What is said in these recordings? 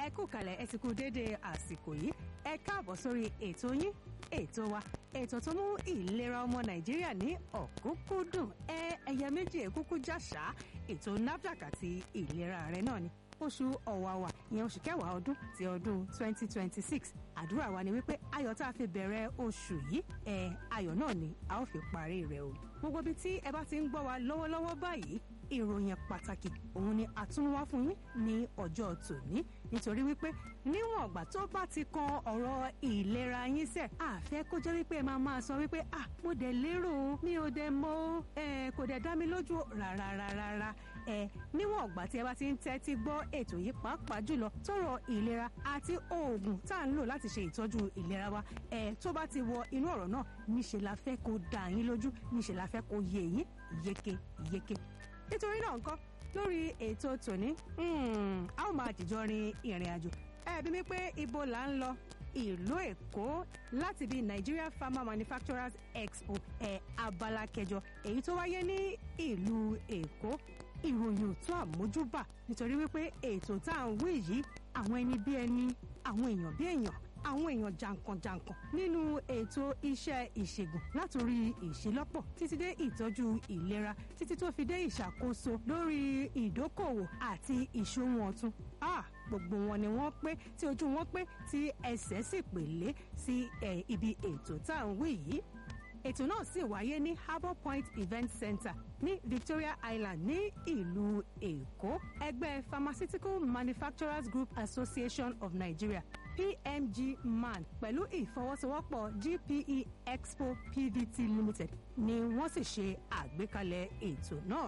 ẹ kú kalẹ̀ ẹ ti kú déédéé àsìkò yìí ẹ káàbọ̀ sórí ètò yín ètò wa ètò tó mú ìlera ọmọ nàìjíríà ní ọ̀kúnkúndùn ẹ ẹyẹ méjì èkúkú jàṣà ètò nafdac àti ìlera rẹ náà ni oṣù ọ̀wàwà ìyẹn oṣù kẹwàá ọdún ti ọdún 2026 àdúrà wa ni wípé ayọ̀ tá a fi bẹ̀rẹ̀ oṣù yìí ẹ ayọ̀ náà ni a ó fi parí rẹ̀ o gbogbo ibi tí ẹ bá ti ń gbọ́ wa lọ́wọ́lọ́wọ́ báyìí ìròyìn pàtàkì òun ni a tún wá fún yín ní ọjọ́ tòní nítorí wípé níwọ̀n ọ̀gbà tó bá ti kan ọ̀rọ̀ ìlera yín sẹ̀ àfẹ́ kó jẹ́ wípé ẹ máa máa sọ wípé ah mo dẹ̀ lérò mi ò dẹ̀ mọ̀ ẹ kò dẹ̀ dá mi lójú rárárárá ẹ níwọ̀n ọ̀gbà tí ẹ bá ti ń tẹ́tí gbọ́ ètò yìí pàápàá jùlọ tọrọ ìlera àti oògùn tá à ń lò láti ṣe ìtọ́jú ìlera wa ẹ tó bá ti wọ inú ọ̀rọ̀ náà níṣẹ́ la fẹ́ kó dá yín lójú níṣẹ́ la fẹ́ kó yé yín yéké yéké nítorí náà nǹkan lórí ètò tòní a ó máa jìjọ rin ìrìn àjò ẹ bí mi pé ibo là ń lọ ìlú èkó láti bí nigeria farmer manufacturers expo ẹ abala kẹjọ èyí tó wáyé ní ìlú èkó ìròyìn òtún àmójúbà nítorí wípé ètò tá à ń wí yìí àwọn ẹni bí ẹni àwọn èèyàn bí èèyàn àwọn èèyàn jàǹkànjàǹkàn nínú ètò iṣẹ́ ìṣègùn látòrí ìṣelọ́pọ̀ títí dé ìtọ́jú ìlera títí tó fi dé ìṣàkóso lórí ìdókòwò àti ìṣòwò ọ̀tun. Ah, gbogbo wọn ni wọ́n pé tí ojú wọn pé tí ẹsẹ̀ sì pèlé sí ibi ètò tá à ń wí yìí ètò náà sì wáyé ní harbour point event center ní victoria island ní ìlú èkó ẹgbẹ́ pharmaceutical manufacturers group association of nigeria pmg man pẹ̀lú ìfọwọ́sowọ́pọ̀ gpe expo pvt limited ni wọ́n sì ṣe àgbékalẹ̀ ètò náà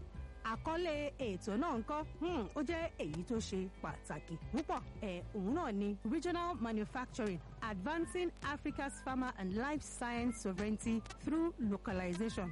àkọlé ètò náà ńkọ́ ó jẹ́ èyí tó ṣe pàtàkì púpọ̀ ẹ̀ òun náà ni regional manufacturing advancing africa's farmer and life science sovereignty through localization.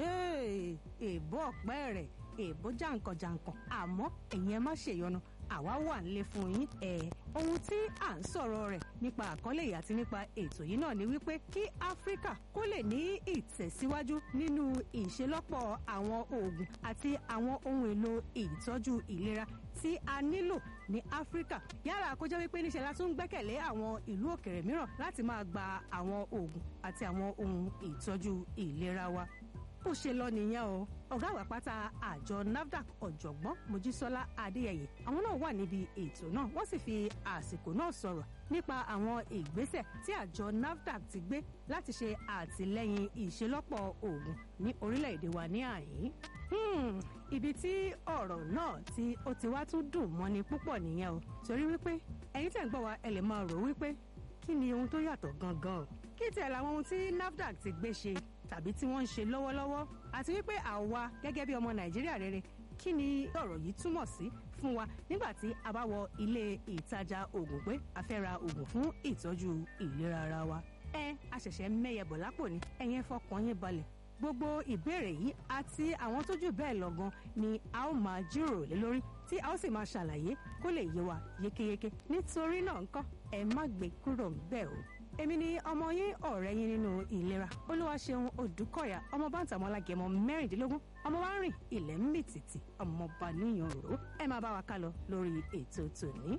èèbó ọ̀pẹ́ rẹ̀ èèbó jàǹkànjàǹkàn àmọ́ ẹ̀yin ẹ má ṣèyọnu àwa wà nílé fún yín ẹ ohun tí à ń sọ̀rọ̀ rẹ̀ nípa àkọlé yìí àti nípa ètò yìí náà ni wípé kí áfíríkà kó lè ní ìtẹ̀síwájú nínú ìṣelọ́pọ̀ àwọn oògùn àti àwọn ohun èlò ìtọ́jú ìlera tí a nílò ní áfíríkà yálà kó jẹ́ wípé níṣẹ́ la tún gbẹ́kẹ̀lé àwọn ìlú òkèrè mìíràn láti máa gba àwọn oògùn àti àwọn ohun ìtọ́jú ìlera wa bó ṣe lọ nìyẹn o ọ̀gá àgbà pátá àjọ nafdac ọ̀jọ̀gbọ́n mojísọ́lá adéyẹyẹ àwọn náà wà níbi ètò náà wọ́n sì fi àsìkò náà sọ̀rọ̀ nípa àwọn ìgbésẹ̀ tí àjọ nafdac ti gbé láti ṣe àtìlẹ́yìn ìṣelọ́pọ̀ oògùn ní orílẹ̀-èdè wa ní àyín ibi tí ọ̀rọ̀ náà tí ó ti wá tún dùn mọ́ni púpọ̀ nìyẹn o torí wípé ẹ̀yin tẹ̀ ń gbọ́ wa ẹ lè máa rò wípé kí ni ohun tó yàtọ̀ gangan kí tẹ̀ làwọn ohun tí nafdac ti gbé ṣe tàbí tí wọ́n ń ṣe lọ́wọ́lọ́wọ́ àti wípé àwa gẹ́gẹ́ bí ọmọ nàìjíríà rere kí ni ọ̀rọ̀ yìí túmọ̀ sí fún wa nígbà tí a bá wọ ilé ìtajà oògùn pé a fẹ́ ra oògùn fún ìtọ́jú ìlera ara wa. ẹ a ṣẹ̀ṣẹ̀ mẹ́yẹ bọ̀ lápò ni ẹ̀yẹn fọkàn yín balẹ̀ gbogbo ìbéèrè yìí àti àwọn tójú bẹ́ẹ̀ lọ́gán ni a ó máa jíròrò lé lórí tí a ó sì máa ṣàlàyé kó lè yé wa yékéyéké nítorí náà ńkọ́ ẹ má gbé kúrò ńbẹ̀ o èmi ni ọmọ yín ọ̀rẹ́ yín nínú ìlera olúwaṣeun odùkọ̀yà ọmọ bántàmọ́lá gẹ̀mọ́ mẹ́rìndínlógún ọmọ wa rìn ilẹ̀ ń mì tìtì ọmọọba níyàn rò ẹ máa bá wa ká lọ lórí ètò tòní.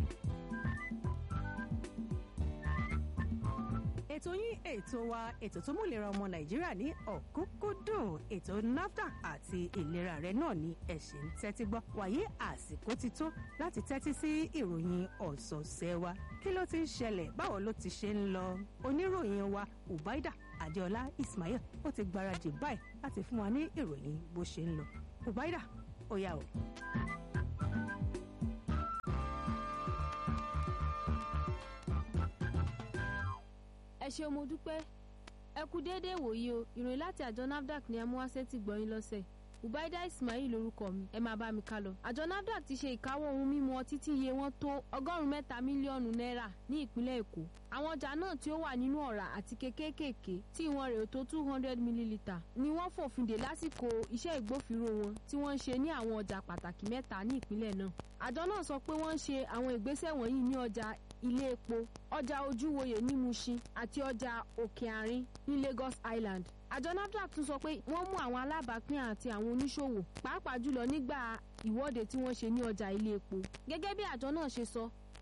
ètò yín ètò wa ètò tó mú ìlera ọmọ nàìjíríà ní ọ̀kúnkúndùn ètò nafdac àti ìlera rẹ náà ni ẹ̀sìn ń tẹ́tí gbọ́ wàyí àsìkò ti tó láti tẹ́tí sí ìròyìn ọ̀sọ̀ọ̀sẹ̀ wa kí ló ti ń ṣẹlẹ̀ báwo ló ti ṣe ń lọ oníròyìn wa ubaida adéọlá ismail ó ti gbáradì báyìí láti fún wa ní ìròyìn bó ṣe ń lọ ubaida ó yá o. ẹ ṣeun mo dúpẹ́ ẹ kú déédéé wòye o ìròyìn láti àjọ nafdac ni amúwáṣẹ́ ti gbọ́yìn lọ́sẹ̀ ubaida ismail lorúkọ mi ẹ máa bá mi ká lọ. àjọ nafdac ti ṣe ìkáwọ́ ohun mímu ọtí tí iye wọn tó ọgọ́rùn-ún mẹ́ta mílíọ̀nù náírà ní ìpínlẹ̀ èkó. àwọn ọjà náà tí ó wà nínú ọ̀rá àti kékékèké tí ìwọ̀n rẹ̀ tó two hundred millilitre ni wọ́n fòfin dè lásìkò iṣẹ́ ìgbófinró wọn tí wọ́n ń ṣe ní àwọn ọjà pàtàkì mẹ́ta ní ìpínlẹ̀ náà. àjọ náà sọ pé wọ́n ń ṣe àwọn ìgbésẹ̀ wọ̀nyí ní ọjà ilé epo ọjà ojúwòye ní mushin àti ọjà òkè àárín ní lagos island àjọ nafdac tún sọ pé wọ́n mú àwọn alábàápín àti àwọn oníṣòwò pàápàá jùlọ nígbà ìwọ́de tí wọ́n ṣe ní ọjà ilé epo gẹ́gẹ́ bí àjọ náà ṣe sọ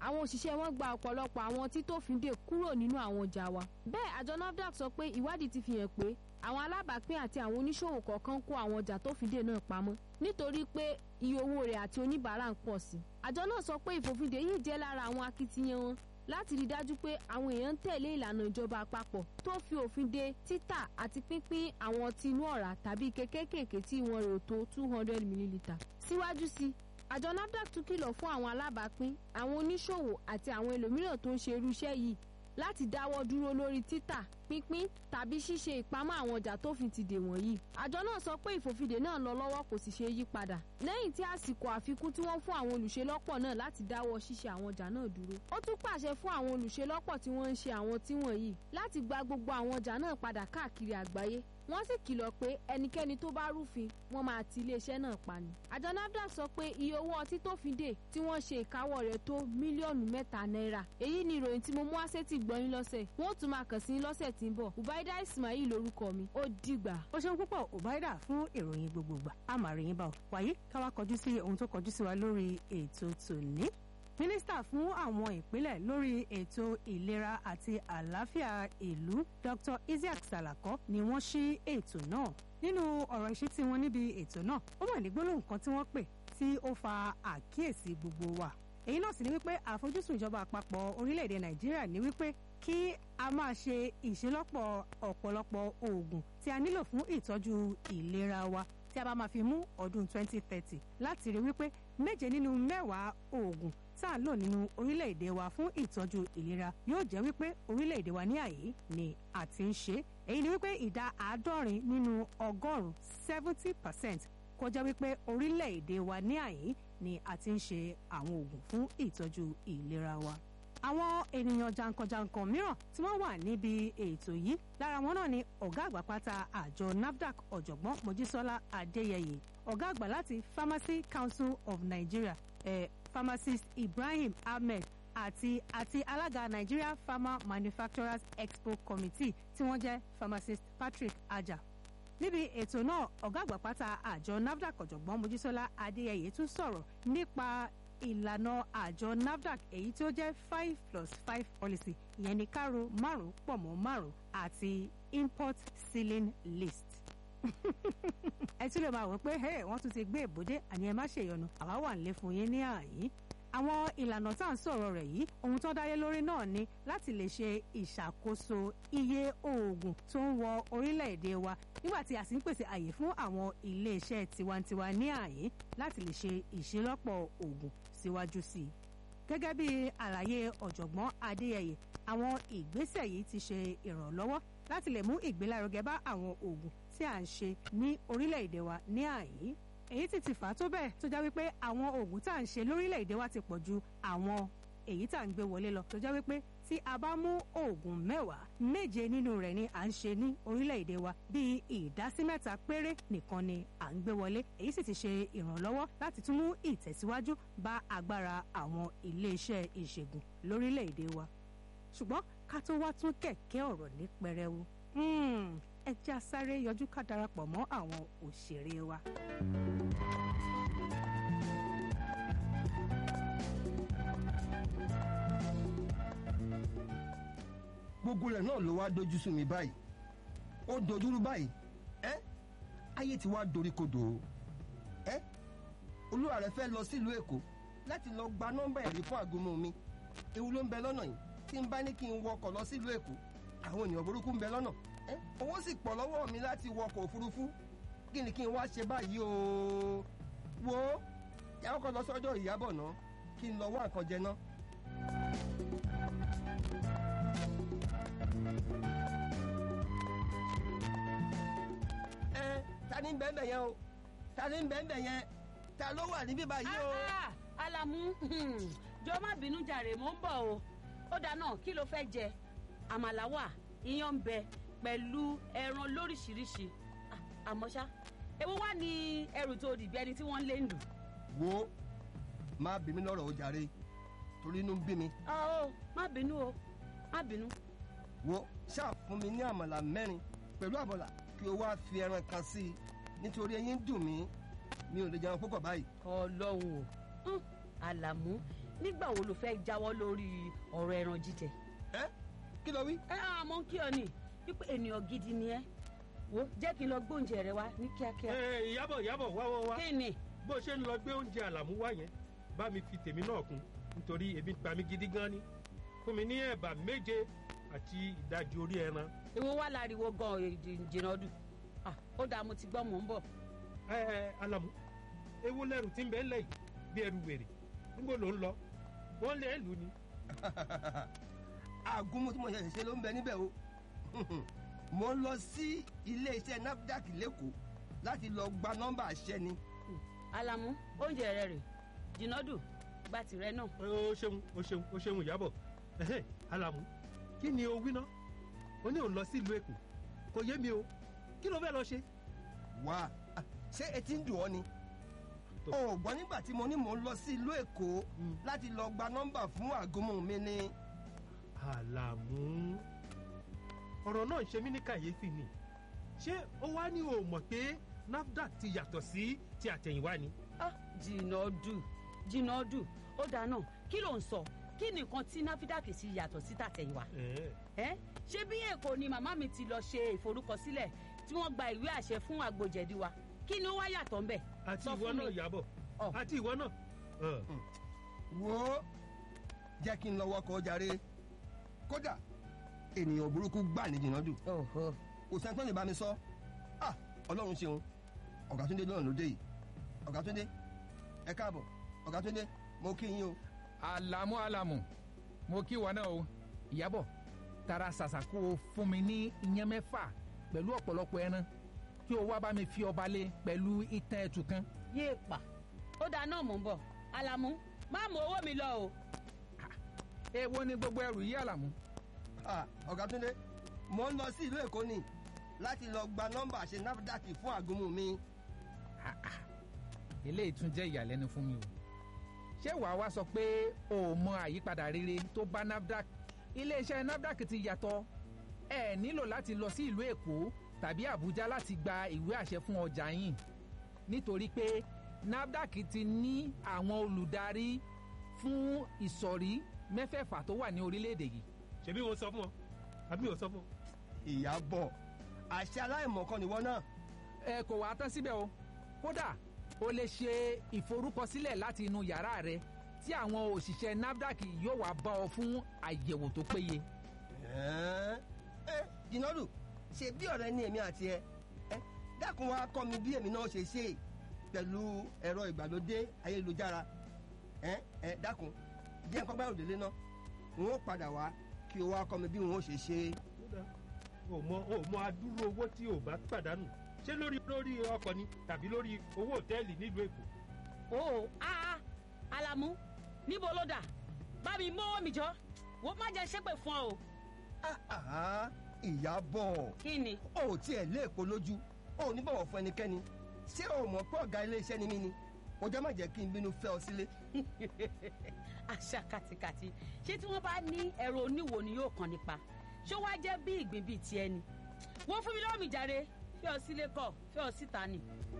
àwọn òṣìṣẹ́ wọn gba ọ̀pọ̀lọpọ̀ àwọn títófindè kúrò nínú àwọn ọjà wa. bẹ́ẹ̀ àjọ nafdac sọ pé ìwádìí ti fi hàn pé àwọn alábàápín àti àwọn oníṣòwò kọ̀ọ̀kan kó àwọn ọjà tófindè náà pamọ́ nítorí pé iye owó rẹ̀ àti oníbàárà ń pọ̀ sí. àjọ náà sọ pé ìfòfindè yìí jẹ́ lára àwọn akitiyan wọn láti rí dájú pé àwọn èèyàn ń tẹ̀lé ìlànà ìjọba àpapọ̀ tó fi òfin de títà àti pínpín àwọn ọtí inú ọ̀rá tàbí ike kéékèèké tí ìwọ̀n rẹ̀ ò tó two hundred millilitre. síwájú sí àjọ nafdac tún kìlọ̀ fún àwọn alábàápín àwọn oníṣòwò àti àwọn ẹlòmíràn tó ń ṣe irú iṣẹ́ yìí láti dáwọ́ dúró lórí títà pínpín tàbí ṣíṣe ìpamọ́ àwọn ọjà tó fi ti dè wọ̀nyí. àjọ náà sọ pé ìfòfindè náà lọ lọ́wọ́ kò sì ṣe yí padà. lẹ́yìn tí àsìkò àfikún tí wọ́n fún àwọn olùṣelọ́pọ̀ náà láti dáwọ́ ṣíṣe àwọn ọjà náà dúró. ó tún pàṣẹ fún àwọn olùṣelọ́pọ̀ tí wọ́n ń ṣe àwọn tí wọ̀nyí láti gba gbogbo àwọn ọjà náà padà káàkiri àgbáyé wọ́n sì kìlọ̀ pé ẹnikẹ́ni tó bá rúfin wọ́n máa ti iléeṣẹ́ náà pa ni. àjọ nafdac sọ pé iye owó ọtí tó fi dè tí wọ́n ṣe ìkáwọ́ rẹ̀ tó mílíọ̀nù mẹ́ta náírà. èyí ni ìròyìn tí mo mú wá sétí gbọ́yìn lọ́sẹ̀ wọ́n tún máa kàn sí lọ́sẹ̀ tí ń bọ̀ ubaida ismail lorúkọ mi ó dìgbà. ó ṣeun púpọ̀ ubaida fún ìròyìn gbogbogbà a máa rí yín bá ọ wàyí káwá kọjú sí ohun tó kọjú sí wa lórí ètò tòní mínísítà fún àwọn ìpínlẹ̀ lórí ètò ìlera àti àlàáfíà ìlú dr isiaq salako ni wọ́n ṣí ètò náà nínú ọ̀rọ̀ ìṣítí wọn níbi ètò náà ó mọ̀ ní gbólóhùn kan tí wọ́n pè tí ó fa àkíyèsí gbogbo wa èyí náà sì ni wípé àfojúsùn ìjọba àpapọ̀ orílẹ̀-èdè nàìjíríà ni wípé kí a máa ṣe ìṣelọ́pọ̀ ọ̀pọ̀lọpọ̀ oògùn tí a nílò fún ìtọ́jú ìlera wa tí a bá máa fi mú ọdún 2030 láti rí wípé méje nínú mẹ́wàá oògùn tá à ń lò nínú orílẹ̀-èdè wa fún ìtọ́jú ìlera yóò jẹ́ wípé orílẹ̀-èdè wa ní àyè ni a ti ń ṣe èyí ni wípé ìdá àádọ́rin nínú ọgọ́rùn-ún seventy percent kó jẹ́ wípé orílẹ̀-èdè wa ní àyè ni a ti ń ṣe àwọn oògùn fún ìtọ́jú ìlera wa àwọn ènìyàn jankan-jankan mìíràn tí wọ́n wà níbi ètò yìí lára wọn náà ni ọ̀gá àgbà pátá àjọ nafdac ọ̀jọ̀gbọ́n mojísọ́lá adéyẹyẹ ọ̀gá àgbà láti pharmacy council of nigeria eh, pharmacist ibrahim ahmed àti àti alága nigeria pharma manufacturers expo committee tí wọ́n jẹ́ pharmacist patrick aja níbi ètò náà ọ̀gá àgbà pátá àjọ nafdac ọ̀jọ̀gbọ́n mojísọ́lá adéyẹyẹ tún sọ̀rọ̀ nípa ìlànà àjọ nafdac èyí tí ó jẹ́ five plus five policy ìyẹn ní kárò márùn pọ̀ mọ́ márùn àti import ceiling list. ẹ tún lè máa wọ pé wọ́n tún ti gbé ìbòdé àní ẹ má ṣèyọnu àwa wà nílé fún yín ní àyín àwọn ìlànà tá à ń sọ̀rọ̀ rẹ̀ yìí ohun tó dáyé lórí náà ni láti lè ṣe ìṣàkóso iye oògùn tó ń wọ orílẹ̀-èdè wa nígbà tí a sì ń pèsè àyè fún àwọn iléeṣẹ́ tiwantiwa ní àyè láti lè ṣe ìṣelọ́pọ̀ oògùn síwájú sí i. gẹ́gẹ́ bí àlàyé ọ̀jọ̀gbọ́n adéyẹyẹ àwọn ìgbésẹ̀ yìí ti ṣe ìrànlọ́wọ́ láti lè mú ìgbélárugẹ bá àwọn oògùn tí à ń ṣe ní orílẹ̀-èdè wa ní àyè èyí ti ti fà á tó bẹ́ẹ̀ tó já wípé àwọn oògùn tá à ń ṣe lórílẹ̀‐èdè wa ti pọ̀ ju àwọn èyí tá à ń gbé wọlé lọ tó já wípé tí a bá mú oògùn mẹ́wàá méje nínú rẹ̀ ni à ń ṣe ní orílẹ̀‐èdè wa bíi ìdásí mẹ́ta péré nìkan ni à ń gbé wọlé èyí sì ti ṣe ìrànlọ́wọ́ láti tún mú ìtẹ̀síwájú bá agbára àwọn iléeṣẹ́ ìṣègùn lórílẹ̀‐èdè wa ṣùgbọ́n ká tó wá tún kẹ̀kẹ́ ọ̀rọ̀ ní pẹrẹwu ẹ já sáré yọjú ká darapọ̀ mọ́ àwọn òṣèré wa. gbogbo rẹ̀ náà ló wá dojú sú mi báyìí ó dojúrú báyìí ẹ ayé ti wá dorí kodò o ẹ olúwa rẹ̀ fẹ́ lọ sílùú èkó láti lọ gba nọ́mbà ẹ̀rí fún àgùnmu mi ewu ló ń bẹ lọ́nà yìí tí n bá ní kí n wọkọ̀ lọ sílùú èkó àwọn ènìyàn burúkú ń bẹ lọ́nà owó sì pọ̀ lọ́wọ́ mi láti wọkọ̀ òfurufú kí ni kí n wá ṣe báyìí o wo yàrá kan lọ sọ́jọ́ ìyábọ̀ náà kí n lọ wá nǹkan jẹ náà. ẹ ta ni bẹ́ẹ̀ yẹn o ta ni bẹ́ẹ̀ yẹn ta ló wà níbí báyìí o. alamu jọ má bínú jàre mò ń bọ̀ o ó dáná kí ló fẹ́ jẹ àmàlà wà iyán ń bẹ pẹ̀lú ẹran lóríṣiríṣi àmọ́ ṣá èwo wá ní ẹrù tó dìbí ẹni tí wọ́n lé lù. wo má bí mi lọ́rọ̀ o jàre torí inú ń bí mi. ọ má bínú o má bínú. wo ṣáà fún mi ní àmàlà mẹ́rin pẹ̀lú àbọ̀là kí o wá fi ẹran kan sí i nítorí eyín dùn mí mi ò lè jẹun púpọ̀ báyìí. ọlọ́run o àlàmú nígbà wo ló fẹ́ jáwọ́ lórí ọ̀rọ̀ ẹran jíjẹ ẹ kí ló wí. ẹ á mọ kí ọ ní wípé ènìyàn gidi ni ẹ wo jẹ́ kí n lọ gbóúnjẹ rẹ wá ní kíákíá ẹ ìyábọ̀ ìyábọ̀ wá wá wá kí ni bó ṣe ń lọ gbé oúnjẹ àlàmú wá yẹn bá mi fi tèmi náà kún nítorí ebi ń pa mí gidi gan ni fún mi ní ẹ̀bà méje àti ìdajì orí ẹran ìwọ wà láriwo gan jìnnà ọdún ó dáa mo ti gbọ́ mò ń bọ̀ ẹ ẹ alamu ewu lẹrù tí ń bẹ ńlẹ̀ yìí bí ẹrù wèrè níbo ló ń lọ wọn lé lù ni. àgúnmu tí mo ṣẹ̀ṣẹ̀ ṣe ló ń bẹ níbẹ̀ o mo ń lọ sí iléeṣẹ́ nafdac lẹ́kọ̀ọ́ láti lọ gba nọ́mbà àṣẹ ni. alamu oúnjẹ rẹ rè jìnnà ọdún gba tìrẹ náà ó ṣeun ó ṣeun ó ṣeun ìyábọ̀ ẹhẹ́ alamu kí ni o wí ná o ní òun lọ sí ìlú èkó kò yé mi o kí ló fẹ́ lọ ṣe. wá a, ṣé etí ń dùn ọ́ ni. Tó. o ò gbọ́ nígbà tí mo ní mò ń lọ sí ìlú èkó Mm. láti lọ gba nọ́mbà fún àgúnmu mi ni. àlàmú ọ̀rọ̀ náà ń ṣe mí ní kàyéfì ni ṣé ó wá ní o mọ̀ pé nafdac ti yàtọ̀ sí ti àtẹ̀yìnwá ni. Ah, jìnnà ọdún jìnnà ọdún ó dáa náà kí ló ń sọ kí nìkan tí náfídàkì sí yàtọ̀ sí tàtẹ̀yìnwá Ẹ̀ẹ́. ẹ ṣé bí èkó ni màmá mi ti lọ ṣe ìforúkọsílẹ̀ tí wọ́n gba ìwé àṣẹ fún àgbòjẹ̀dí wa kí ni ó wá yàtọ̀ ńbẹ̀ àti Sọ ìwọ fún náà mi. yàbọ̀ Ọ̀. àti ìwọ náà. Ọ̀. wo jẹ́ kí n lọ wọkọ̀ jàre kódà ènìyàn burúkú gbà ní jìnnà dùn kò sẹ́ni tó lè bá mi sọ ah ọlọ́run ṣeun ọ̀gá túndé lọ́rùn lóde yìí ọ̀gá túndé ẹ káàbọ̀ ọ̀gá túndé mo kí yín o alamu alamu mo kí wọn náà o ìyábọ̀ tara ṣàṣà kó o fún mi ní iyán mẹ́fà pẹ̀lú ọ̀pọ̀lọpọ̀ ẹran kí o wá bá mi fi ọba lé pẹ̀lú itan ẹ̀tù kan yéè pa ó dáa náà mò ń bọ̀ alamu má mú owó mi lọ o èwo ni gbogbo ẹrù yìí alamu ah ọ̀gá túndé mo ń lọ sí ìlú èkó ni láti lọ gba nọ́mbà àṣẹ nafdac fún àgúnmu mi Ah, ah. eléyìí tún jẹ́ ìyàlẹ́nu fún mi o ṣé wàá wá sọ pé o ò mọ àyípadà rere tó bá nafdac iléeṣẹ́ nafdac ti yàtọ̀ ẹ nílò láti lọ sí ìlú èkó tàbí àbújá láti gba ìwé àṣẹ fún ọjà yín nítorí pé nafdac ti ní àwọn olùdarí fún ìsọ̀rí mẹ́fẹ̀ẹ̀fà tó wà ní orílẹ̀-èdè yìí ṣebí mo sọ fún ọ àbí mo sọ fún ọ. ìyàbọ̀ àṣẹ aláìmọ̀kan nìwọ náà ẹ kò wá tán síbẹ̀ o kódà o lè ṣe ìforúkọsílẹ̀ láti inú yàrá rẹ tí àwọn òṣìṣẹ́ nafdac yóò wá bá ọ fún àyẹ̀wò tó péye. ẹ ẹ jìnnàdù ṣe bí ọ̀rẹ́ ní èmi àti ẹ ẹ dákun wá kọ́ mi bí èmi náà ṣe ṣe pẹ̀lú ẹ̀rọ ìgbàlódé ayélujára ẹ ẹ dákun díẹ̀ nǹkan bá òdèlé náà n ó padà wá kí o wá kọ́ mi bí n ó ṣe ṣe Kódà, o mọ o mọ adúrú owó tí o bá pàdánù ṣé lórí lórí ọkọ̀ ni tàbí lórí owó òtẹ́ẹ̀lì nílùú èkó. o aa alamu níbo ló dà bá mi mọ́wọ́ mi jọ wo má jẹ́ ṣépè fún ọ o Ah, ah, ìyàbọ̀ kí ni o ò tiẹ̀ lé èpo lójú o ò ní bọ̀wọ̀ fún ẹnikẹ́ni ṣé o mọ̀ pé ọ̀gá iléeṣẹ́ ni mí ni o jẹ́ má jẹ́ kí n bínú fẹ́ ọ sílé àṣà kàtìkàtì ṣé tí wọ́n bá ní ẹ̀rọ oníwo ni yóò kàn nípa ṣó wá jẹ́ bí ìgbín bíi tiẹ̀ ni wọ́n fún mi lọ́wọ́ mi jàre fẹ́ ọ sílé kọ̀ fẹ́ ọ síta ni.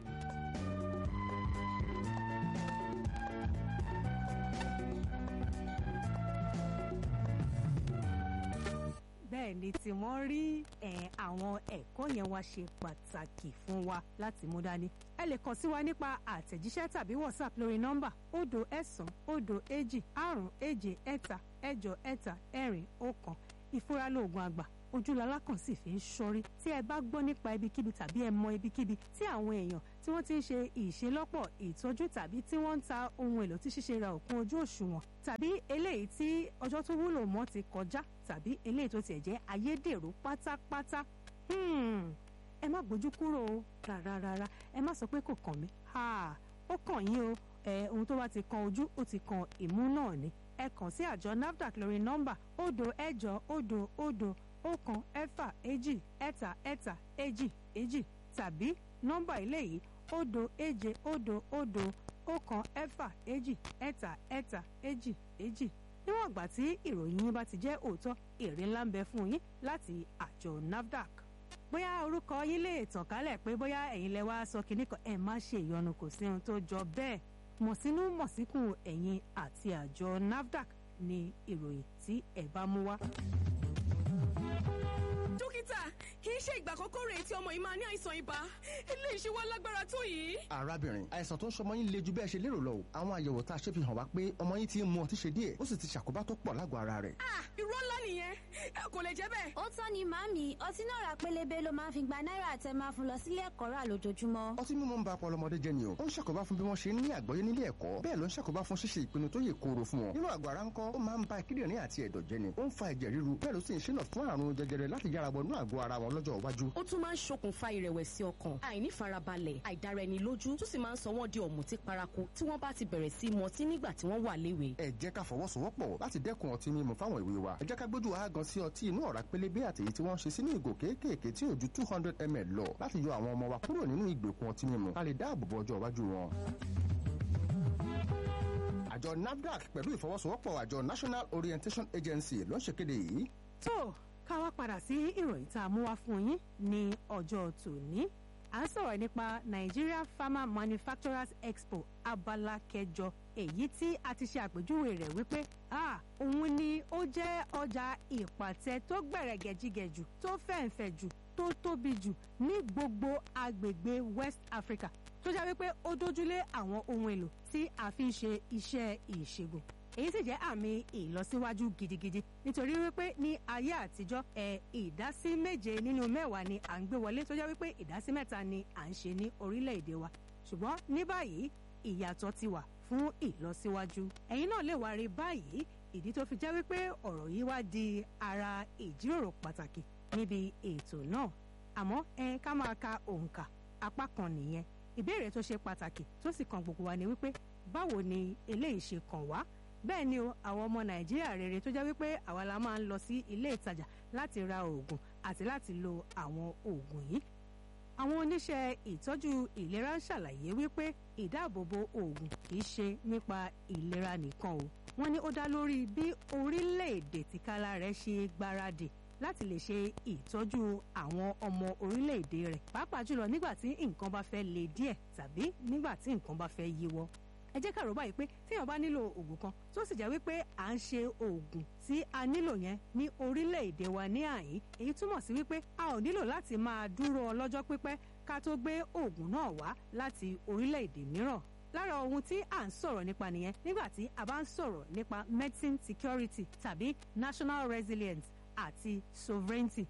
bẹ́ẹ̀ ni tí wọ́n rí ẹ̀, àwọn ẹ̀kọ́ yẹn wá ṣe pàtàkì fún wa láti mú dání. ẹ lè kàn sí wa nípa àtẹ̀jíṣẹ́ tàbí whatsapp lórí nọ́mbà òdo ẹ̀sán òdo èjì àrùn èje ẹ̀ta ẹ̀jọ ẹ̀ta ẹ̀rin ọ̀kan ìfúra lóògùn àgbà ojúlọ́lá kan sì fi ń ṣọ́rí tí ẹ bá gbọ́ nípa ibikíbi tàbí ẹ mọ ibikíbi tí àwọn èèyàn tí wọ́n ti ń ṣe ìṣelọ́pọ̀ ìtọ́jú tàbí tí wọ́n ń ta ohun èlò tí ṣíṣe ra òkun ojú òṣùwọ̀n tàbí eléyìí tí ọjọ́ tó wúlò mọ́ ti kọjá tàbí eléyìí tó tiẹ̀ jẹ́ ayédèrú pátápátá Hmm, ẹ má gbójú kúrò o rárá rárá ẹ má sọ pé kò kàn mí Ha, ó kàn yín o ẹ ohun tó bá ti kan ojú ó ti kan ìmú náà ni ẹ kàn sí àjọ nafdac lórí nọ́mbà òdo ẹ̀jọ òdo òdo ọ̀kan ẹ̀fà èjì ẹ̀ta ẹ̀ta èjì èjì tàbí nọ́mbà ilé yìí òdo èje òdo òdo ọ̀kan ẹ̀fà èjì ẹ̀ta ẹ̀ta èjì èjì níwọ̀n ìgbà tí ìròyìn yín bá ti jẹ́ òótọ́ èrè ńlá ń bẹ fún yín láti àjọ nafdac bóyá orúkọ yín lè tàn kálẹ̀ pé bóyá ẹ̀yin lẹ wá sọ kinní kan ẹ̀ má ṣe ìyọnu kò sí ohun tó jọ bẹ́ẹ̀ mọ̀sínú mọ̀síkùn ẹ̀yìn àti àjọ nafdac ni ìròyìn tí ẹ bá mú wá. dókítà kì í ṣe ìgbà àkọ́kọ́ rèé tí ọmọ yìí máa ní àìsàn ibà eléyìí ṣe wá lágbára tó yìí. arábìnrin àìsàn tó ń ṣọmọ yín le ju bẹ́ẹ̀ ṣe lérò lọ o àwọn àyẹ̀wò tá a ṣe fi hàn wá pé ọmọ yín ti ń mu ọtí ṣe díẹ̀ ó sì ti ṣàkóbá tó pọ̀ lágọ̀ọ́ ara rẹ̀. ah irọ́ ńlá nìyẹn ẹ kò lè jẹ́ bẹ́ẹ̀. ó tán ni màámi ọtí náà rà pélébé ló máa ń fi gba náírà àtẹ máa fún lọ sílé ẹ̀kọ́ rà lójoojúmọ́. ọtí mímu ń ba ọpọlọ ọmọdé jẹ́ ni o ó ń ṣàkóbá fún bí wọ́n ṣe ń ní àgbọ́yé nílé ẹ̀kọ́ bẹ́ẹ̀ ló ń ṣàkóbá fún ṣíṣe ìpinnu tó yè kooro fún wọn nínú àgọ́ ara ńkọ́ ó máa ń ba kíndìnrín àti ẹ̀dọ̀ jẹ́ ni ó ń fa ẹ̀jẹ̀ ríru bẹ́ẹ̀ ló sì ń ṣínà fún àrùn jẹjẹrẹ láti yára wọnú àgọ́ ara wọn lọ́jọ́ iwájú ó tún máa ń ṣokùnfà ìrẹ̀wẹ̀sì ọkàn àìnífarabalẹ̀ àìdára ẹni lójú tó sì máa ń sọ wọ́n di ọ̀mùtí paraku tí wọ́n bá ti bẹ̀rẹ̀ sí í mọtí nígbà tí wọ́n wà léwe. ẹ jẹ́ ká fọwọ́sowọ́pọ̀ láti dẹ́kun ọtí mímu fáwọn ìwé wa ẹ jẹ́ ká gbójú wa gan sí ọtí inú ọ̀rá pélébé àti èyí tí wọ́n ṣe sínú ìgò kéékèèké tí ò ju two hundred ml lọ láti yọ àwọn ọmọ wa kúrò nínú ìgbèkùn ọtí mímu ká lè dáàbò bo ọjọ́ iwájú wọn. àjọ nafdac pẹ̀lú ìfọwọ́sowọ́pọ̀ àjọ national orientation agency ló ń ṣèkéde yìí tó ká wá padà sí ìròyìn tá a mú wá fún yín ní ọjọ́ tòní à ń sọ̀rọ̀ nípa Nigeria Farmer Manufacturers Expo abala kẹjọ èyí tí a ti ṣe àpèjúwe rẹ̀ wípé ah òun ni ó jẹ́ ọjà ìpàtẹ tó gbẹ̀rẹ̀gẹ̀jigẹ̀ jù tó fẹ̀ǹfẹ̀ jù tó tóbi jù ní gbogbo agbègbè West Africa tó jẹ́ wípé ó dójúlé àwọn ohun èlò tí a fi ń ṣe iṣẹ́ ìṣègùn èyí sì jẹ́ àmì ìlọsíwájú gidigidi nítorí wípé ní ayé àtijọ́ ẹ̀ ìdásí méje nínú mẹ́wàá ni à ń gbé wọlé tó jẹ́ wípé ìdásí mẹ́ta ni à ń ṣe ní orílẹ̀-èdè wa ṣùgbọ́n ní báyìí ìyàtọ̀ ti wà fún ìlọsíwájú ẹ̀yin náà lè wá rí báyìí ìdí tó fi jẹ́ wípé ọ̀rọ̀ yìí wá di ara ìjíròrò pàtàkì níbi ètò náà àmọ́ ẹ ká máa ka òǹkà apá kan nìyẹn ìbéèrè tó ṣe pàtàkì tó sì kan gbogbo wa ni wípé báwo ni eléyìí ṣe kàn wá bẹ́ẹ̀ ni o àwọn ọmọ nàìjíríà rere tó jẹ́ wípé àwa la máa ń lọ sí ilé ìtajà láti ra oògùn àti láti lo àwọn oògùn yìí àwọn oníṣẹ́ ìtọ́jú ìlera ń ṣàlàyé wípé ìdáàbòbò oògùn kì í ṣe nípa ìlera nìkan o wọ́n ní ó dá lórí bí orílẹ̀-èdè tìkálà rẹ̀ ṣe gbáradì láti lè ṣe ìtọ́jú àwọn ọmọ orílẹ̀-èdè rẹ̀ pàápàá jùlọ nígbà tí nǹkan bá fẹ́ le díẹ̀ tàbí nígbà tí nǹkan bá fẹ́ yíwọ́ ẹ jẹ́ ká rò báyìí pé téèyàn bá nílò oògùn kan tó sì jẹ́ wípé à ń ṣe oògùn tí a nílò yẹn ní orílẹ̀-èdè wa ní àyín èyí túmọ̀ sí wípé a ò nílò láti máa dúró ọlọ́jọ́ pípẹ́ ká tó gbé oògùn náà wá láti orílẹ̀-èdè mìíràn lára ohun tí à ń sọ̀rọ̀ nípa nìyẹn nígbà tí a bá ń sọ̀rọ̀ nípa medicine security tàbí national resilience àti sovereignty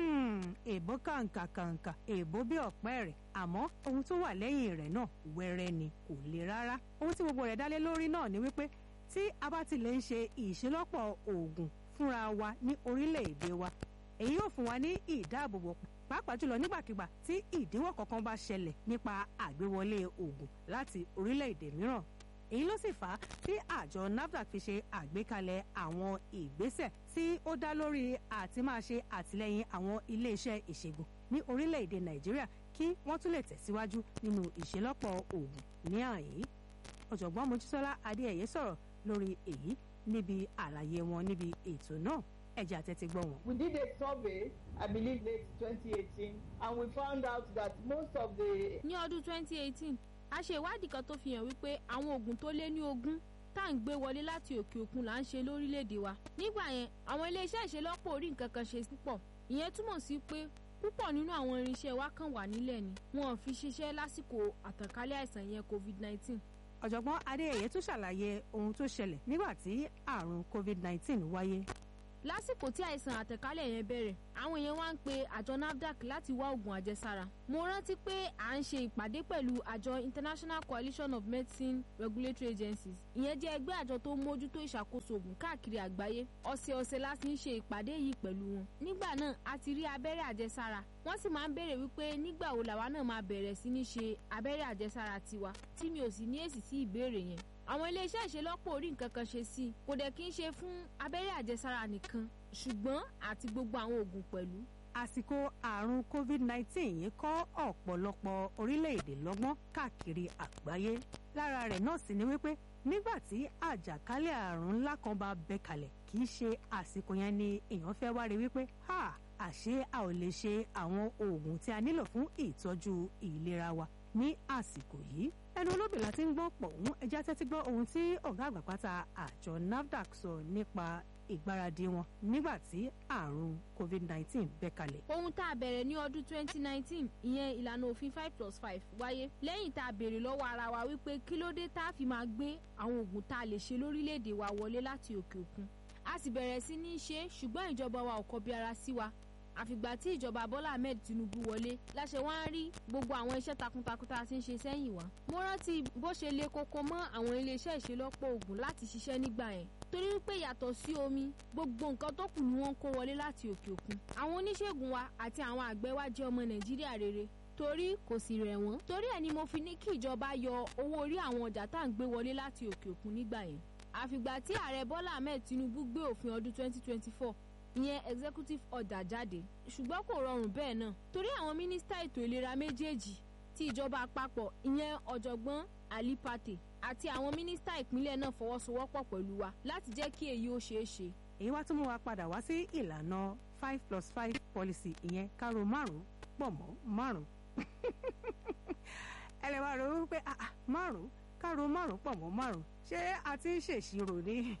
èèbó kàǹkà kàǹkà èèbó bí ọ̀pẹ́ rẹ̀ àmọ́ ohun tó wà lẹ́yìn rẹ̀ náà wẹ́rẹ́ ni kò le rárá ohun tí gbogbo rẹ̀ dálé lórí náà ni wípé tí a bá ti lè ń ṣe ìṣelọ́pọ̀ oògùn fúnra wa ní orílẹ̀-èdè wa èyí yóò fún wa ní ìdáàbòbò pàápàá jùlọ nígbàkigbà tí ìdíwọ́ kankan bá ṣẹlẹ̀ nípa àgbéwọlé oògùn láti orílẹ̀-èdè mìíràn èyí ló sì fà á tí àjọ nafdac fi ṣe àgbékalẹ̀ àwọn ìgbésẹ̀ tí ó dá lórí àti máa ṣe àtìlẹyìn àwọn iléeṣẹ́ ìṣègùn ní orílẹ̀-èdè nàìjíríà kí wọ́n tún lè tẹ̀síwájú nínú ìṣelọ́pọ̀ oògùn ní àyè ọ̀jọ̀gbọ́n mojísọ́lá adéẹ̀yẹ sọ̀rọ̀ lórí èyí níbi àlàyé wọn níbi ètò náà ẹ̀jẹ̀ àtẹ̀tí gbọ́ wọn. We did a survey, I believe late 2018, and we found out that most of the ní ọdún 2018 a ṣe ìwádìí kan tó fi hàn wípé àwọn oògùn tó lé ní ogún tá à ń gbé wọlé láti òkè òkun là ń ṣe lórílẹ̀‐èdè wa nígbà yẹn àwọn iléeṣẹ́ ìṣelọ́pọ̀ orí nǹkan kan ṣe púpọ̀ ìyẹn túmọ̀ sí pé púpọ̀ nínú àwọn irinṣẹ́ wa kàn wà nílẹ̀ ni wọn ò fi ṣiṣẹ́ lásìkò àtànkálẹ̀ àìsàn yẹn covid-19 ọ̀jọ̀gbọ́n adéyẹyẹ tún ṣàlàyé ohun tó ṣẹlẹ̀ nígbà tí àrùn covid-19 wáyé lásìkò tí àìsàn àtẹ̀kálẹ̀ yẹn bẹ̀rẹ̀ àwọn èèyàn wá ń pe àjọ nafdac láti wá oògùn àjẹsára mo rántí pé à ń ṣe ìpàdé pẹ̀lú àjọ international coalition of medicine regulatory agencies ìyẹn jẹ́ ẹgbẹ́ àjọ tó ń mójútó ìṣàkóso oògùn káàkiri àgbáyé ọ̀sẹ̀ọ̀sẹ̀ láti ń ṣe ìpàdé yìí pẹ̀lú wọn nígbà náà a ti rí abẹ́rẹ́ àjẹsára wọ́n sì máa ń béèrè wípé nígbà wo làwa náà máa bẹ̀rẹ̀ sí ní ṣe abẹ́rẹ́ àjẹsára tiwa tí mi ò sì ní èsì sí ìbéèrè yẹn àwọn iléeṣẹ́ ìṣelọ́pọ̀ orí nǹkan kan ṣe sí i kò dẹ̀ kí n ṣe fún abẹ́rẹ́ àjẹsára nìkan ṣùgbọ́n àti gbogbo àwọn oògùn pẹ̀lú. àsìkò àrùn covid-19 yìí kọ́ ọ̀pọ̀lọpọ̀ orílẹ̀-èdè lọ́gbọ́n káàkiri àgbáyé lára rẹ̀ náà sì ni wípé nígbà tí àjàkálẹ̀ àrùn ńlá kan bá bẹ́ kalẹ̀ kì í ṣe àsìkò yẹn ni èèyàn fẹ́ wá rí wípé ha àṣé a ò lè ṣe àwọn oògùn tí a nílò fún ìtọ́jú ìlera wa ní àsìkò yìí ẹ ẹnu olóbìnrin láti ń gbọ́ pọ̀ òun ẹja tẹ́tí gbọ́ ohun tí ọ̀gá àgbà pátá àjọ nafdac sọ nípa ìgbáradì wọn nígbà tí àrùn covid-19 bẹ́ kalẹ̀. ohun tá a bẹ̀rẹ̀ ní ọdún 2019 ìyẹn ìlànà òfin five plus five wáyé lẹ́yìn tá a béèrè lọ́wọ́ ara wa wípé kí ló dé tá a fi máa gbé àwọn oògùn tá a lè ṣe lórílẹ̀‐èdè wa wọlé láti òkè òkun a sì bẹ̀rẹ̀ sí ní í ṣe ṣùgbọ́n ìjọba wa ò kọbi ara sí wa àfìgbà tí ìjọba bọ́lá ahmed tinubu wọlé láṣẹ wá ń rí gbogbo àwọn iṣẹ́ takuntakun tá a ti ń ṣe sẹ́yìn wá. mo rántí bó ṣe le koko mọ́ àwọn iléeṣẹ́ ìṣelọ́pọ̀ oògùn láti ṣiṣẹ́ nígbà yẹn torí wípé yàtọ̀ sí omi gbogbo nǹkan tó kù ni wọ́n ń kó wọlé láti òkè òkun. àwọn oníṣègùn wa àti àwọn àgbẹ̀ wa jẹ́ ọmọ nàìjíríà rere torí kò sì rẹ̀ wọ́n torí ẹ̀ ni mo fi ní kí ìjọba yọ owó orí àwọn ọjà tá à ń gbé wọlé láti òkè òkun nígbà yẹn àfìgbà tí ààrẹ bọ́lá ahmed tinubu gbé òfin ọdún 2024 ìyẹn executive order jáde ṣùgbọ́n kò rọrùn bẹ́ẹ̀ náà torí àwọn mínísítà ètò ìlera méjèèjì ti ìjọba àpapọ̀ ìyẹn ọ̀jọ̀gbọ́n ali pate àti àwọn mínísítà ìpínlẹ̀ náà fọwọ́sowọ́pọ̀ pẹ̀lú wa láti jẹ́ kí èyí ó ṣeé ṣe. èyí wá tún mú wa padà wá sí ìlànà five plus five policy ìyẹn kárò márùn pọ̀ mọ́ márùn ẹ lè máa rò wípé márùn kárò márùn pọ̀ mọ́ márùn ṣé a ti ń ṣèṣirò ní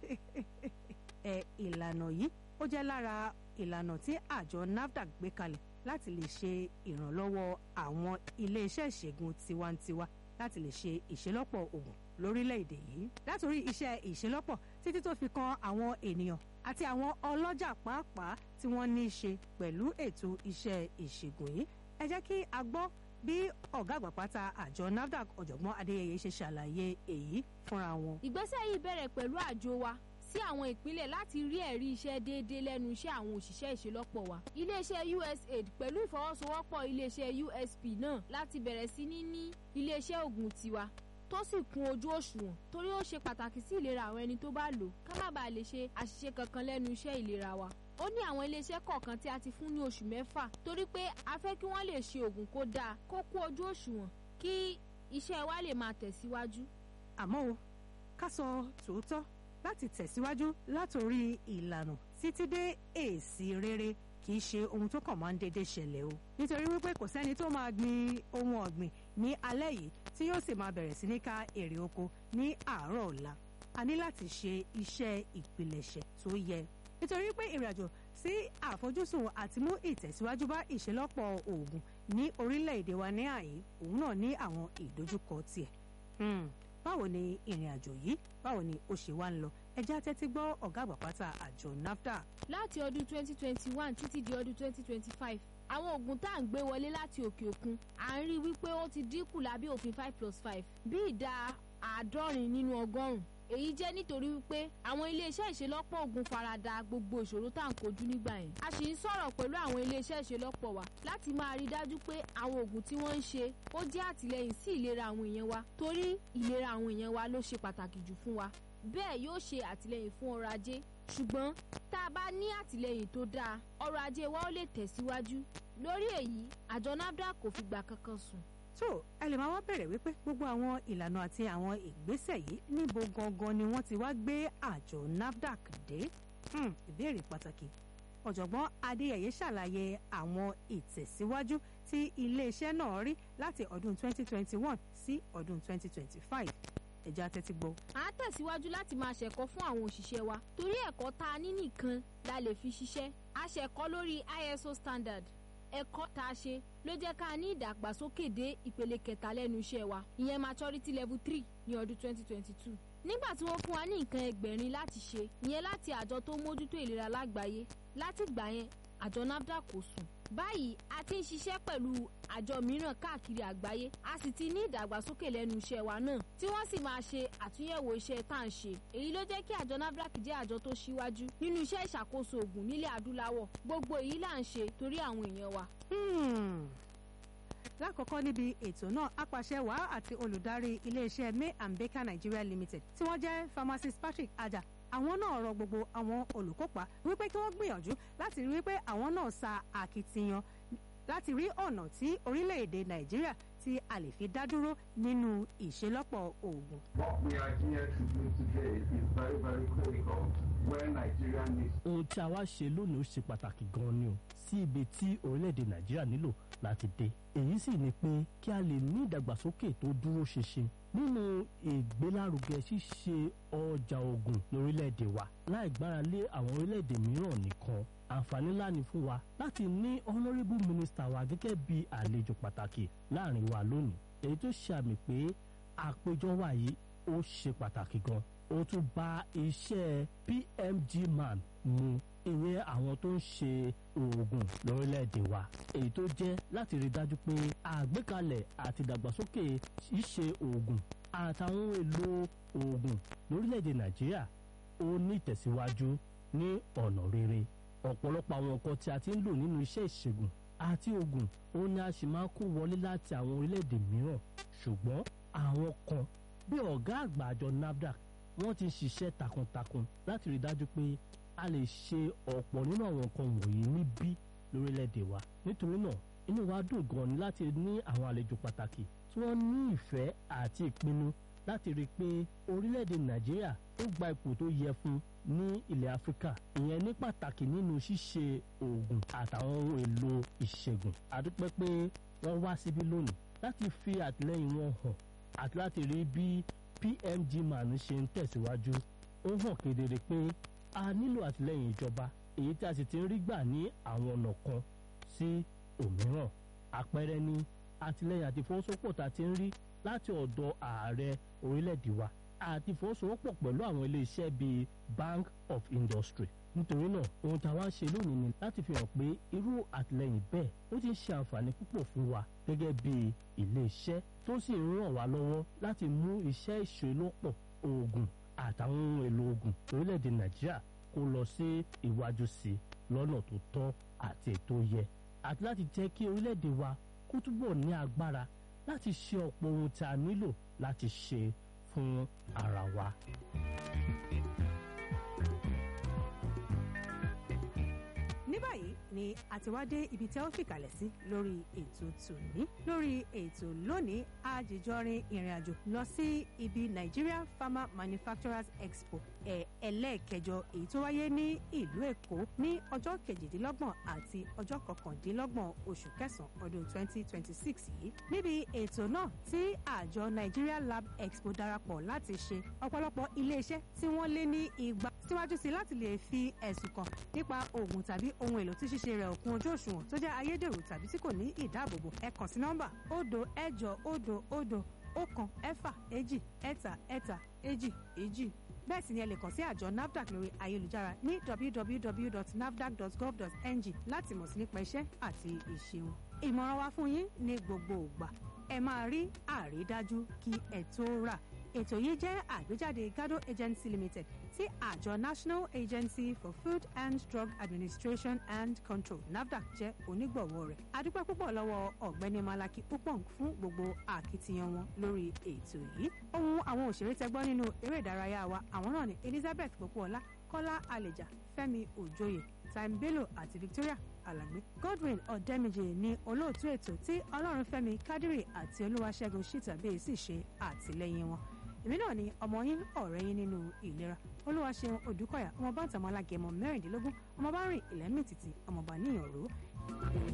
ẹ ìlànà yìí ó jẹ́ lára ìlànà tí àjọ nafdac gbé kalẹ̀ láti lè ṣe ìrànlọ́wọ́ àwọn iléeṣẹ́ ìṣègùn tiwantiwa láti lè ṣe ìṣelọ́pọ̀ oògùn lórílẹ̀‐èdè yìí látòrí iṣẹ́ ìṣelọ́pọ̀ títí tó fi kan àwọn ènìyàn àti àwọn ọlọ́jà pàápàá tí wọ́n ní í ṣe pẹ̀lú ètò iṣẹ́ ìṣègùn yìí ẹ jẹ́ kí a gbọ́ bí ọ̀gá àgbà pátá àjọ nafdac ọ̀jọ̀gbọ́n adéyẹyẹ ṣe ṣàlàyé èyí fúnra wọn. ìgbésẹ̀ yìí bẹ̀rẹ̀ pẹ̀lú àjọ wa sí àwọn ìpínlẹ̀ láti rí ẹ̀rí iṣẹ́ déédéé lẹ́nu iṣẹ́ àwọn òṣìṣẹ́ ìṣelọ́pọ̀ wa. iléeṣẹ́ usaid pẹ̀lú ìfọwọ́sowọ́pọ̀ iléeṣẹ́ usp náà láti bẹ̀rẹ̀ sí ní ní iléeṣẹ́ ògùn tiwa tó sì kún ojú òṣùwọ̀n torí ó ṣe pàtàkì sí ìlera àwọn ẹni tó bá lò ká má bàa lè ṣe àṣìṣe kankan lẹ́nu iṣẹ́ ìlera wa. ó ní àwọn iléeṣẹ́ kọ̀ọ̀kan tí a ti fún ní oṣù mẹ́fà torí pé a fẹ́ kí wọ́n lè ṣe ògùn kó dáa kó kún ojú òṣùwọ̀n kí iṣẹ́ wa lè máa tẹ̀síwájú. àmọ́ o ká sọ tòótọ́ láti tẹ̀síwájú látòrí ìlànà títí dé èsì rere kì í ṣe ohun tó kàn máa ń dédé ṣẹlẹ̀ o nítorí wípé kò sẹ́ni tó máa gbin ohun ọ̀gbìn ní alẹ́ yìí tí yóò sì máa bẹ̀rẹ̀ sí ní ká èrè oko ní àárọ̀ ọ̀la a ní láti ṣe iṣẹ́ ìpilẹ̀ṣẹ̀ tó yẹ nítorí pé ìrìnàjò sí àfojúsùn àti mú ìtẹ̀síwájú bá ìṣelọ́pọ̀ oògùn ní orílẹ̀-èdè wa ní àyè òun náà ní àwọn ìdojúkọ tiẹ̀ báwo ni ìrìn àjò yìí báwo ni ó ṣe wá ń lọ ẹjẹ́ àtẹ́tí gbọ́ ọ̀gá àgbà pátá àjọ nafdac. láti ọdún 2021 títí di ọdún 2025 àwọn oògùn tá à ń gbé wọlé láti òkè òkun à ń rí wípé ó ti dínkù lábẹ́ òfin 5 plus 5 bí ìdá àádọ́rin nínú ọgọ́rùn-ún èyí jẹ́ nítorí wípé àwọn iléeṣẹ́ ìṣelọ́pọ̀ oògùn farada gbogbo ìṣòro tá à ń kojú nígbà yẹn a sì ń sọ̀rọ̀ pẹ̀lú àwọn iléeṣẹ́ ìṣelọ́pọ̀ wa láti máa rí dájú pé àwọn oògùn tí wọ́n ń ṣe ó jẹ́ àtìlẹ́yìn sí ìlera àwọn èèyàn wa torí ìlera àwọn èèyàn wa ló ṣe pàtàkì jù fún wa bẹ́ẹ̀ yóò ṣe àtìlẹ́yìn fún ọrọ̀ ajé ṣùgbọ́n tá a bá ní àtìlẹ́yìn tó dáa ọrọ̀ ajé wa ó lè tẹ̀síwájú lórí èyí àjọ nafdac kò fìgbà kankan sùn tó ẹ lè máa wá bẹ̀rẹ̀ wípé gbogbo àwọn ìlànà àti àwọn ìgbésẹ̀ yìí níbo gangan ni wọ́n ti wá gbé àjọ nafdac dé ìbéèrè pàtàkì ọ̀jọ̀gbọ́n adéyẹyẹ ṣàlàyé àwọn ìtẹ̀síwájú tí iléeṣẹ́ náà rí láti ọdún 2021 sí ọdún 2025 ẹ̀já tẹ́tí gbọ́. à á tẹ̀síwájú láti máa ṣẹ̀kọ́ fún àwọn òṣìṣẹ́ wa torí ẹ̀kọ́ tá a ní nìkan la lè fi ṣiṣẹ́ a ṣẹ̀kọ́ lórí iso standard ẹ̀kọ́ tá a ṣe ló jẹ́ ká ní ìdàgbàsókè dé ìpele kẹta lẹ́nu iṣẹ́ wa ìyẹn maturity level three ní ọdún twenty twenty two nígbà tí wọ́n fún wa ní nǹkan ẹgbẹ̀rin láti ṣe ìyẹn láti àjọ tó mójútó ìlera lágbàáyé láti gbà yẹn àjọ nafdac kò sùn báyìí a ti ń ṣiṣẹ́ pẹ̀lú àjọ mìíràn káàkiri àgbáyé a sì ti ní ìdàgbàsókè lẹ́nu iṣẹ́ wa náà tí wọ́n sì máa ṣe àtúnyẹ̀wò iṣẹ́ tá à ń ṣe èyí ló jẹ́ kí àjọ nafdac jẹ́ àjọ tó ṣíwájú nínú iṣẹ́ ìṣàkóso oògùn nílẹ̀ adúláwọ̀ gbogbo èyí là ń ṣe torí àwọn èèyàn wa. lákọ̀ọ́kọ́ níbi ètò náà apàṣẹ wàá àti olùdarí iléeṣẹ́ may and baker nigeria limited tí wọ́n jẹ́ pharmacist patrick aja àwọn náà rọ gbogbo àwọn olùkópa wípé kí wọ́n gbìyànjú láti rí wípé àwọn náà sa àkitiyan láti rí ọ̀nà tí orílẹ̀-èdè nàìjíríà tí a lè fi dá dúró nínú ìṣelọ́pọ̀ oògùn. What we are here to do today is very, very critical when Nigeria needs ohun tí a wá ṣe lónìí ó ṣe pàtàkì gan-an ni o sí ibi tí orílẹ̀-èdè nàìjíríà nílò láti dé èyí sì ni pé kí a lè ní ìdàgbàsókè tó dúró ṣinṣin nínú ìgbélárugẹ ṣíṣe ọjà oògùn lórílẹ̀-èdè wa láì gbára lé àwọn orílẹ̀-èdè mìíràn nìkan àǹfààní ńlá ni fún wa láti ní honourable minister wa gẹ́gẹ́ bí àlejò pàtàkì láàrin wa lónìí èyí tó ṣe àmì pé àpéjọ wa yìí ó ṣe pàtàkì gan ó tún bá iṣẹ́ pmg man mu ìyẹn àwọn tó ń ṣe oògùn lórílẹ̀‐èdè wa èyí tó jẹ́ láti rí dájú pé àgbékalẹ̀ àti ìdàgbàsókè ṣíṣe oògùn àtàwọn ohun èlò oògùn lórílẹ̀‐èdè nàìjíríà ó ní ìtẹ̀síwájú ní ọ̀nà rere ọ̀pọ̀lọpọ̀ àwọn nǹkan tí a ti ń lò nínú iṣẹ́ ìṣègùn àti oògùn ó ní a sì máa kó wọlé láti àwọn orílẹ̀‐èdè mìíràn ṣùgbọ́n àwọn kan bí ọ̀gá àgbà àjọ nafdac wọ́n ti ń ṣiṣẹ́ takuntakun láti rí dájú pé a lè ṣe ọ̀pọ̀ nínú àwọn nǹkan wọ̀nyí níbí lórílẹ̀‐èdè wa nítorí náà inú wa dùn gan ni láti ní àwọn àlejò pàtàkì tí wọ́n ní ìfẹ́ àti ìpinnu láti rí i pé orílẹ̀‐èdè nàìjíríà ó gba ipò tó yẹ fún ní ilẹ̀ áfíríkà ìyẹn ní pàtàkì nínú ṣíṣe oògùn àtàwọn ohun èlò ìṣègùn àdúpẹ́ pé wọ́n wá síbí lónìí láti fi àtìlẹ́yìn wọn hàn àti láti rí bí pmg man ṣe ń tẹ̀síwájú ó hàn kedere pé a nílò àtìlẹ́yìn ìjọba èyí tí a sì ti ń rí gbà ní àwọn ọ̀nà kan sí òmíràn àpẹẹrẹ ní àtìlẹ́yìn àti ìfọwọ́sowọ́pọ̀ tá a ti ń rí láti ọ̀dọ̀ ààrẹ orílẹ̀-èdè wa àti ìfọwọ́sowọ́pọ̀ pẹ̀lú àwọn iléeṣẹ́ bíi bank of industry nítorí náà ohun tá a wá ń ṣe lónìí ni láti fi hàn pé irú àtìlẹ́yìn bẹ́ẹ̀ ó ti ń ṣe àǹfààní púpọ̀ fún wa gẹ́gẹ́ bí iléeṣẹ́ tó sì ń ràn wá lọ́wọ́ láti mú iṣẹ́ ìṣelọ́pọ̀ oògùn àtàwọn ohun èlò oògùn orílẹ̀-èdè nàìjíríà kó lọ sí iwájú sí i lọ́nà tó tọ́ àti ètò yẹ àti láti jẹ́ kí orílẹ̀-èdè wa kó túbọ̀ ní agbára láti ṣe ọ̀pọ̀ ohun tí a nílò láti ṣe fún ara wa. ní báyìí ni a ti wá dé ibi tí a ó fìkàlẹ̀ sí lórí ètò tòní lórí ètò lónìí àjèjọrin ìrìn àjò lọ sí ibi nigeria farmer manufacturers expo ẹ̀ ẹlẹ́ẹ̀kẹjọ èyí tó wáyé ní ìlú èkó ní ọjọ́ kejìdínlọ́gbọ̀n àti ọjọ́ kọkàndínlọ́gbọ̀n oṣù kẹsàn-án ọdún 2026 yìí níbi ètò náà tí àjọ nigeria lab expo darapọ̀ láti ṣe ọ̀pọ̀lọpọ̀ iléeṣẹ́ tí wọ́n lé ní igba síwájú sí láti lè fi ẹ̀sùn kàn nípa oògùn tàbí ohun èlò tí ṣíṣe rẹ̀ òkun ojú òṣùwọ̀n tó jẹ́ ayédèrú tàbí tí kò ní ìdáàbòbò ẹ kàn sí nọ́mbà òdo ẹ̀jọ òdo òdo ọ̀kan ẹ̀fà èjì ẹ̀ta ẹ̀ta èjì èjì bẹ́ẹ̀ sì ni ẹ lè kàn sí àjọ nafdac lórí ayélujára ní www.nafdac.gov.ng láti mọ̀ sí nípa iṣẹ́ àti ìṣe wọn. ìmọ̀ràn wa fún yín ní gbogbo ìgbà ẹ máa rí àrídájú kí ẹ tó rà ètò yìí jẹ́ àgbéjáde gado agency limited tí àjọ national agency for food and drug administration and control nafdac jẹ́ onígbọ̀wọ́ rẹ̀ adúpẹ́ púpọ̀ lọ́wọ́ ọ̀gbẹ́ni malaki upong fún gbogbo akitiyan wọn lórí ètò yìí ohun àwọn òṣèré tẹgbọ́ nínú eré ìdárayá wa àwọn náà ni elizabeth popoọlá kọ́lá àlèjà fẹ́mi òjòyè time bello àti victoria alagbe godwin ọ̀dẹ́mìjì ní olóòtú ètò tí ọlọ́runfẹ́mi kádírì àti olúwaṣẹ́gun ṣìtàbí sì ṣe àtìlẹ́yìn wọn èmi náà ni ọmọ yín ọ̀rẹ́ yín nínú ìlera olúwaṣeun odùkọ̀yà ọmọ bá ń tàmọ́ alágẹmọ mẹ́rìndínlógún ọmọ bá rìn ìlẹ́mìtìtì ọmọọba níyànró